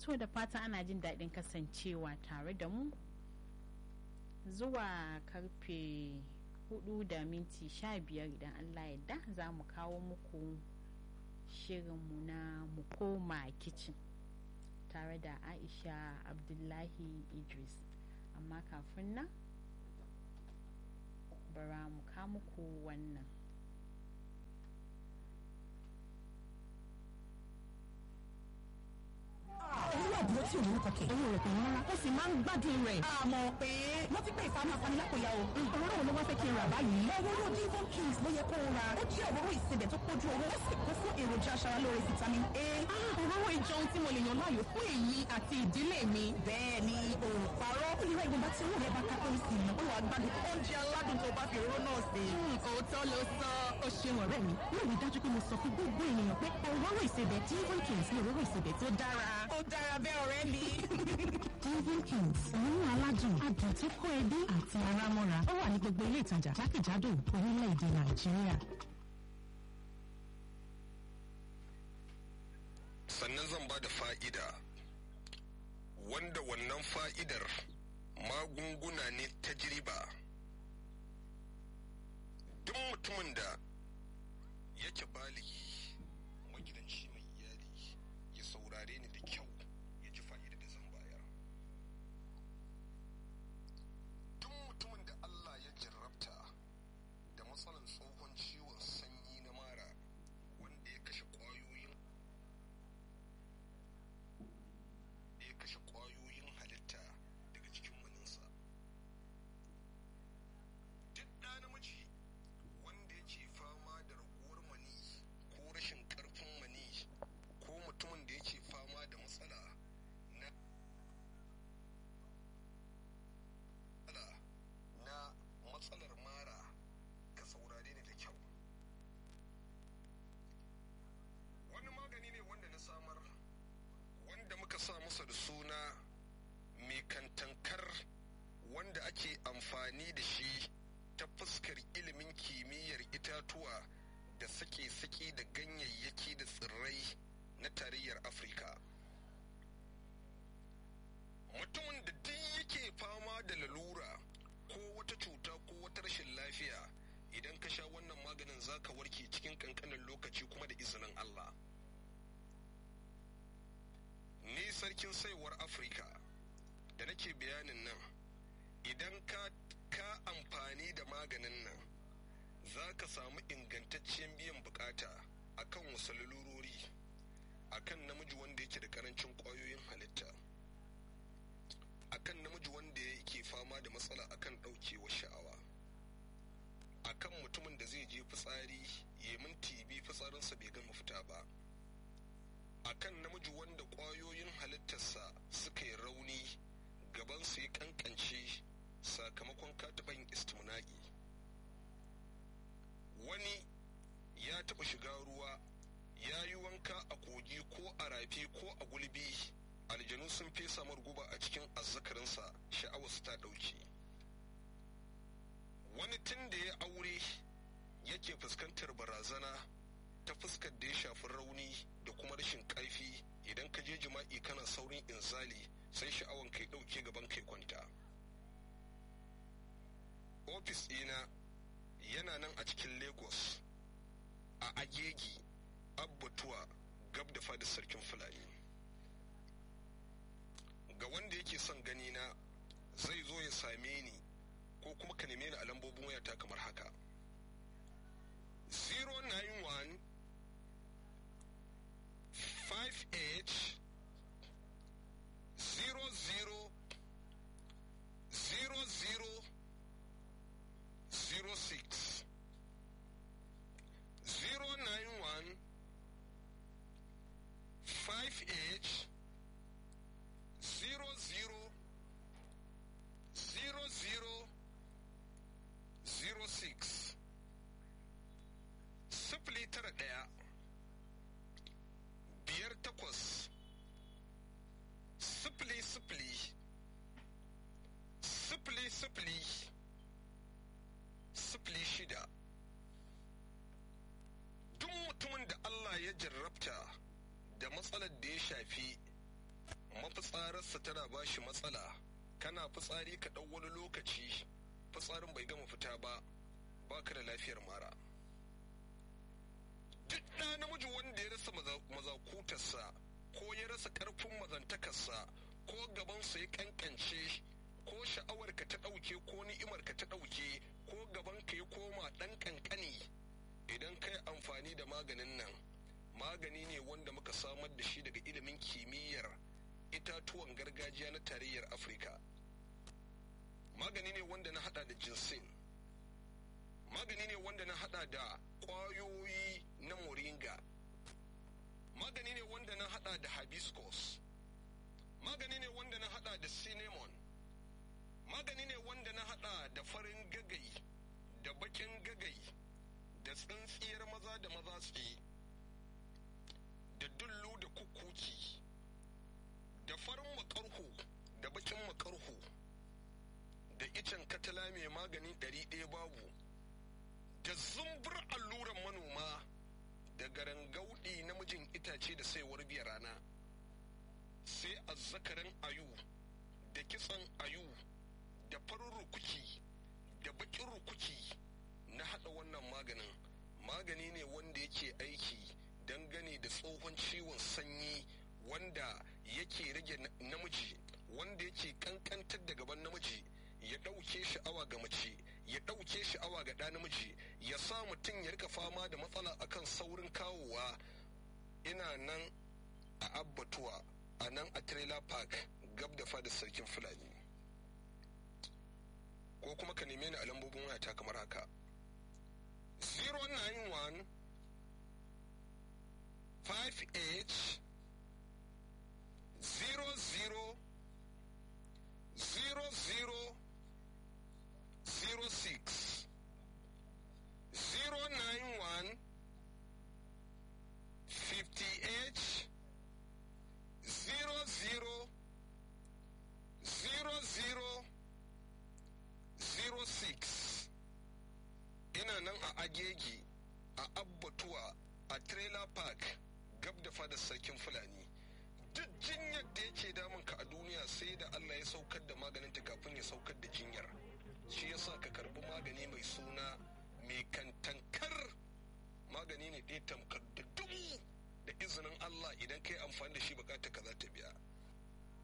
to da fata ana jin daɗin kasancewa tare da mu zuwa karfe hudu da minti sha biyar idan allah yadda za mu kawo muku shirinmu na mu koma kicin tare da aisha abdullahi idris amma kafin nan bara mu muku wannan owó àbúrò tí òun kọkẹ. owó rẹ̀ kò ní rárá. ó sì máa ń gbádùn rẹ̀. àmọ́ pé wọ́n ti pè ìfamọ́ afanilákòyà o. òróró wo ló wá fẹ́ kí n rà báyìí. òróró divon kings ló yẹ kó o ra. ó jẹ́ òróró ìsebẹ̀ tó kójú owó. ó sì kún fún èròjà aṣaralóore vitamin A. òróró ìjọun tí mo lè yàn láàyò fún èmi àti ìdílé mi. bẹ́ẹ̀ ni òòpàrọ̀ ó lè ra ìwọ̀nba tí owó rẹ̀ bá ká pẹ́rẹ́ sí i. ó wàá gbádùn oúnjẹ aládùn tó bá fi òróró náà sí. òótọ́ ló sọ. ó ṣeun ọ̀rẹ́ mi. yóò rí dájú pé mo sọ fún gbogbo ènìyàn pé òróró ìsebẹ̀ divon kings ni òróró ìsebẹ̀ tó dára. ó dára bẹ́ẹ̀ ọ̀rẹ́ mi. divon kings òórùn aládùn adùn tó kó ẹbí àti ara mọ́ra ó wà ní gbogbo ilé ìtajà jákèjádò orílẹ̀-èdè nàìjíríà. sannan zan ba da fa'ida wanda wannan fa'idar magunguna ne ta jiriba duk mutumin da yake baligi magidanci mai iyali ya saurare ni da kyau ya ji fa'ida da zan bayar duk mutumin da Allah ya jarrabta da matsalan tsohon ciwon sanyi na mara wanda ya kashe ƙwayoyin ya kashe ƙwayoyin halitta daga cikin waninsa duk ɗa namiji wanda yake fama da raguwar mani ko rashin ƙarfin mani ko mutumin da yake fama da matsala na matsala na matsalar mara ka saurare ni da kyau wani magani ne wanda na samar wanda muka sa masa da suna mai kantankar wanda ake amfani da shi ta fuskar ilimin kimiyyar itatuwa da sake-sake da ganyayyaki da tsirrai na tarayyar afirka mutumin da duk yake fama da lalura ko wata cuta ko wata rashin lafiya idan ka sha wannan maganin zaka warke cikin kankanin lokaci kuma da izinin allah ni sarkin saiwar afirka da nake bayanin nan idan ka ka amfani da maganin nan za ka samu ingantaccen biyan bukata akan wasu lalurori akan namiji wanda yake da karancin kwayoyin halitta akan namiji wanda yake fama da matsala akan ɗaukewa sha'awa akan mutumin da zai je fitsari ya minti biyu fitsarinsa bai gama fita ba akan namiji wanda ƙwayoyin halittarsa suka yi rauni gabansa ya kankance sakamakon kataɓan istimna'i wani ya taɓa shiga ruwa ya yi wanka a kogi ko a rafi ko a gulbi aljanu sun fesa guba a cikin azzakarinsa sha'awarsa ta ɗauki wani tun da ya aure yake fuskantar barazana ta fuskar da ya shafi rauni da kuma rashin ƙarfi idan ka je jima'i kana saurin inzali sai sha'awan kai ɗauke gaban kai kwanta ofis ɗina yana nan a cikin lagos a agegi abbatuwa gab da fadar sarkin fulani ga wanda yake son gani na zai zo ya same ni ko kuma ka neme ni a lambobin wayata kamar haka 091 58 00 00 06 091 58 00 00 06 sifili tara ɗaya biyar takwas sifili sifili sifili sifili sifili shida duk mutumin da Allah ya jarrabta da matsalar da ya shafi mafitsararsa tana ba shi matsala kana fitsari ka ɗau wani lokaci fitsarin bai gama fita ba baka da lafiyar mara duk ɗa namiji wanda ya rasa mazakutarsa ko ya rasa ƙarfin mazantakarsa ko gabansa ya kankance ko sha'awarka ta ɗauke ko ni'imarka ta ɗauke ko gabanka ya koma ɗan ƙanƙani idan kai amfani da maganin nan magani ne wanda muka samar da shi daga ilimin kimiyyar itatuwan gargajiya na tarayyar afirka magani ne wanda na hada da jinsin magani ne wanda na hada da kwayoyi na moringa magani ne wanda na hada da hibiscus magani ne wanda na hada da cinnamon magani ne wanda na hada da farin gagai da bakin gagai da tsintsiyar maza da maza tsaye da dullu da kukuki da farin makarhu da bakin makarhu da icen katala mai magani ɗari ɗaya babu da zumbur alluran manoma da garangaudi namijin itace da saiwar biya rana sai azzakarin ayu da kitsan ayu da farin rukuki da bakin rukuki na haɗa wannan maganin magani ne wanda yake aiki dangane da tsohon ciwon sanyi wanda yake rage namiji wanda yake kankantar da gaban namiji ya ɗauke sha'awa ga mace ya ɗauke sha'awa ga ɗa namiji ya sa mutum ya rika fama da matsala akan saurin kawowa ina nan a abbatuwa a nan a trailer park gab da fadar sarkin fulani ko kuma ka neme ni a lambobin wayata kamar haka 091 58 00 00 06 091 58 00 00 06 ina nan a agege a abbatuwa a trailer park gab da fadar sarkin fulani duk jinyar da yake damun ka a duniya sai da allah ya saukar da maganin ta kafin ya saukar da jinyar shi yasa ka karbi magani mai suna mai kantankar magani ne ɗaya tamkar da dubu da izinin allah idan ka yi amfani da shi bukata ka za ta biya